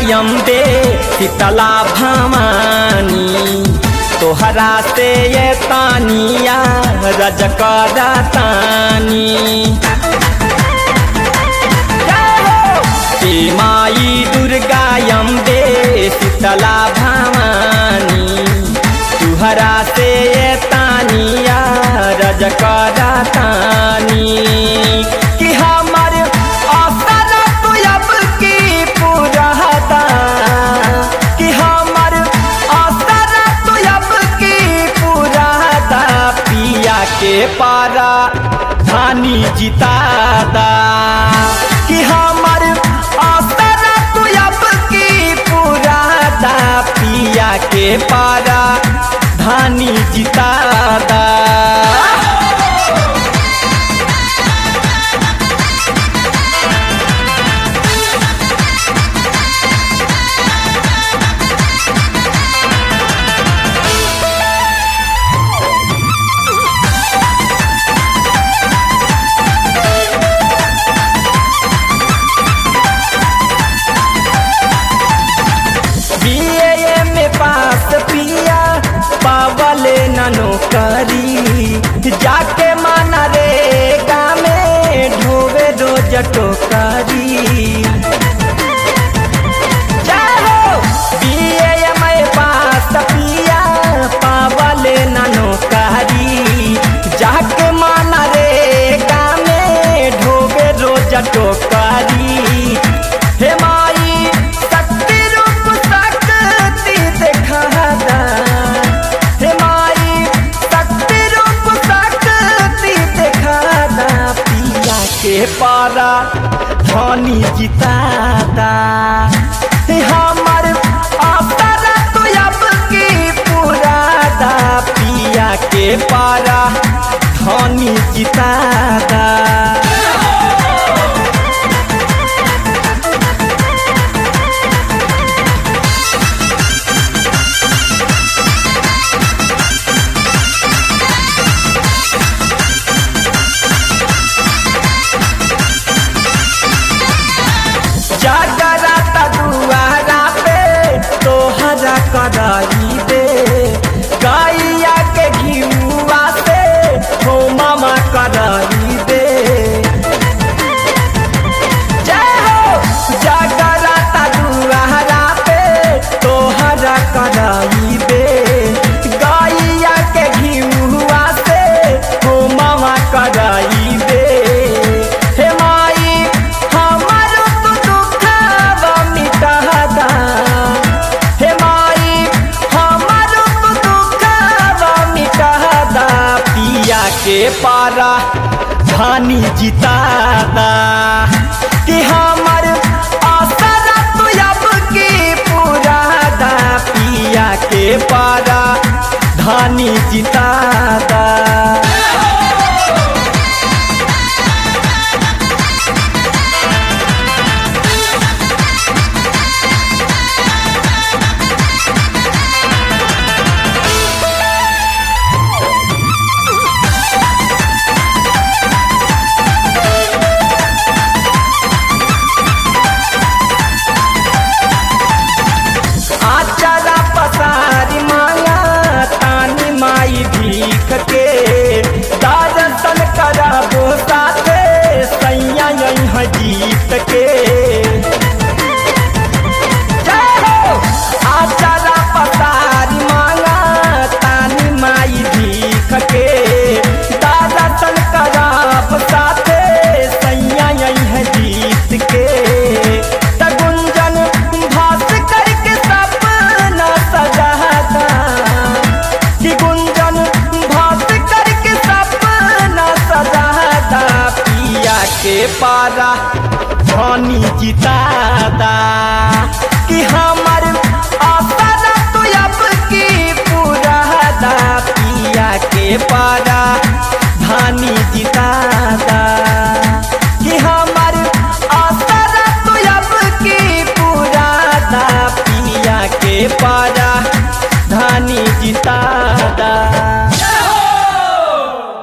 अम्बे शीतला भवानी तोहरा से ये तानिया रज तानी हे माई दुर्गा अम्बे शीतला भवानी तुहरा से ये तानिया रज तानी कि हमर आसन तू अब की पुरहता कि हमर आसन तू अब की पुरहता पिया के पारा धानी जितादा कि हमर आसन तू अब की पुरहता पिया के पारा धानी जितादा बीए में पास पिया पावले ननो करी जाके माना रे गामे ढोवे रोज टोकरी जाहो बीए में पास पिया पावले ननो करी जाके माना रे गामे ढोवे रोज टोकरी हे माई शक्ति रूप शक्ति दिखादा हे माई शक्ति रूप शक्ति दिखादा पिया के पारा धनी जितादा हे हमर आसरा तो अब की पुरादा पिया के पारा धनी जितादा जागराता दुआरा पे तोहरा कराई दे गैया के घिउआ से हो मामा कराई दे जय हो जागराता दुआरा पे तोहरा कराई दे गैया के घिउआ से हो मामा कराई दे हे माई हमर तू दुखवा मिटादा हे माई हमर तू दुखवा मिटादा पिया के पारा धानी जितादा कि हमर आसरा तू अब की पुरादा पिया के पारा धानी जितादा आचरा पसारी माया तानी माई भीख के दर्शन करबो साथे सैया यहाँ जीत के जय हो आचरा पसारी माया तानी माई भीख के दर्शन करब साथे सैया यहाँ जीत के त गुंजन भास करके सपना सजाता कि गुंजन भास करके सपना सजाता पिया के पारा धनी जितादा कि हमर आसरा तो अब की पुरादा पिया के पारा